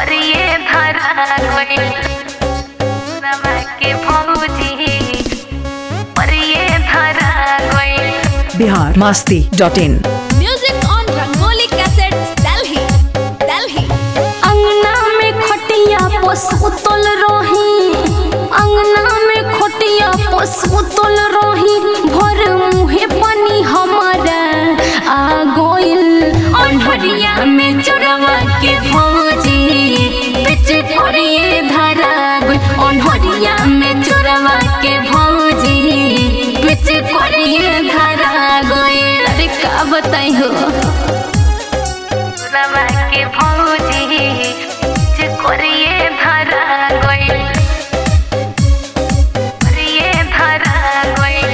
करिए धरा गइल नमा के भौजी करिए धरा गइल Bihar Masti dot in Music on Rangoli Cassettes, Delhi. Delhi. अंगना में खटिया पसुतल रही अंगना में खटिया पसुतल रही भर मुहे पानी हमारा आ गइल अनहरिया में चोरवा के भौजी पिच करिए धरा गइल अनहरिया में चोरवा के भौजी पिच करिए धरा गइल अरे का बताई हो रवा के भौजी जे करिए धरा गइल करिए धरा गइल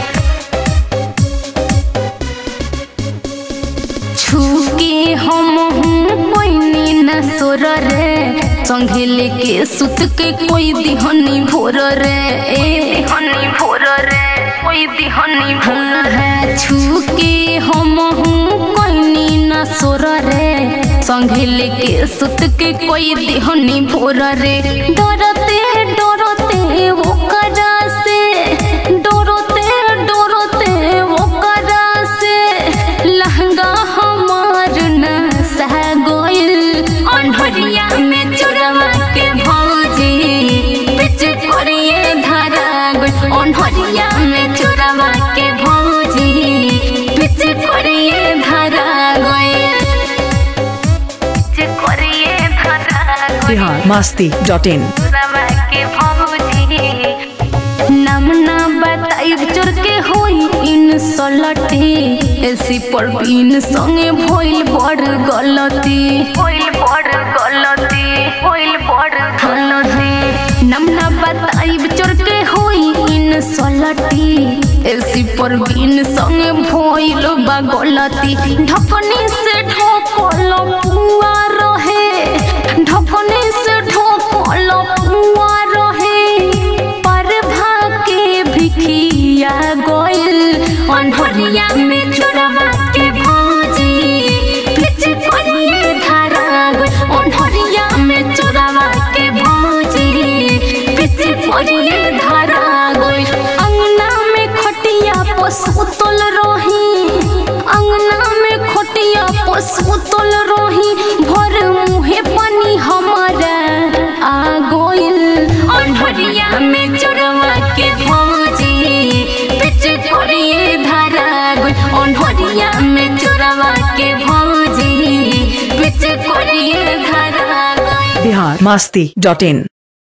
छुके हम हूँ पैनी न सोर रे संगे लेके सुत के कोई दिहनी भोर रे ए दिहनी भोर रे कोई दिहनी भोर रे छुके हम हूँ पैनी न सोर रे संगे लेके सुत के कोई दिहनी भोर रे डरते डरते वो करा से डरते डरते वो करा से लहंगा हमार न सह गोइल अनहरिया में चोरवा के भौजी बिच करिए धरा गोइल अनहरिया में चोरवा के भौजी बिच करिए धरा गोइल बिच करिए धरा गोइल बिहार मास्ती डॉट इन रवा के भौजी नाम ना बताई चोर के होई इन सलटी एसी पर बिन संगे भइल बड़ गलती भइल बड़ गलती भइल बड़ गलती नाम ना बताई चोर के होई इन सलटी एसी पर बिन संगे भइल बा गलती ढकनी से ढकल पुआ रहे ढकनी से ढकल पुआ रहे पर भाके भिखिया गोइल अनहरिया में चोरवा के भौजी पिच करिए धारा गोइल अनहरिया में चोरवा के भौजी पिच करिए धारा गोइल अंगना में खटिया पसुतल रही अंगना में खटिया पसुतल रही भर मुहे पानी हमारा आ गोइल अनहरिया में चोरवा के भौजी पिच करिए धरा गोइल अनहरिया में चोरवा के भौजी पिच करिए धरा गोइल बिहार मास्ती डॉट इन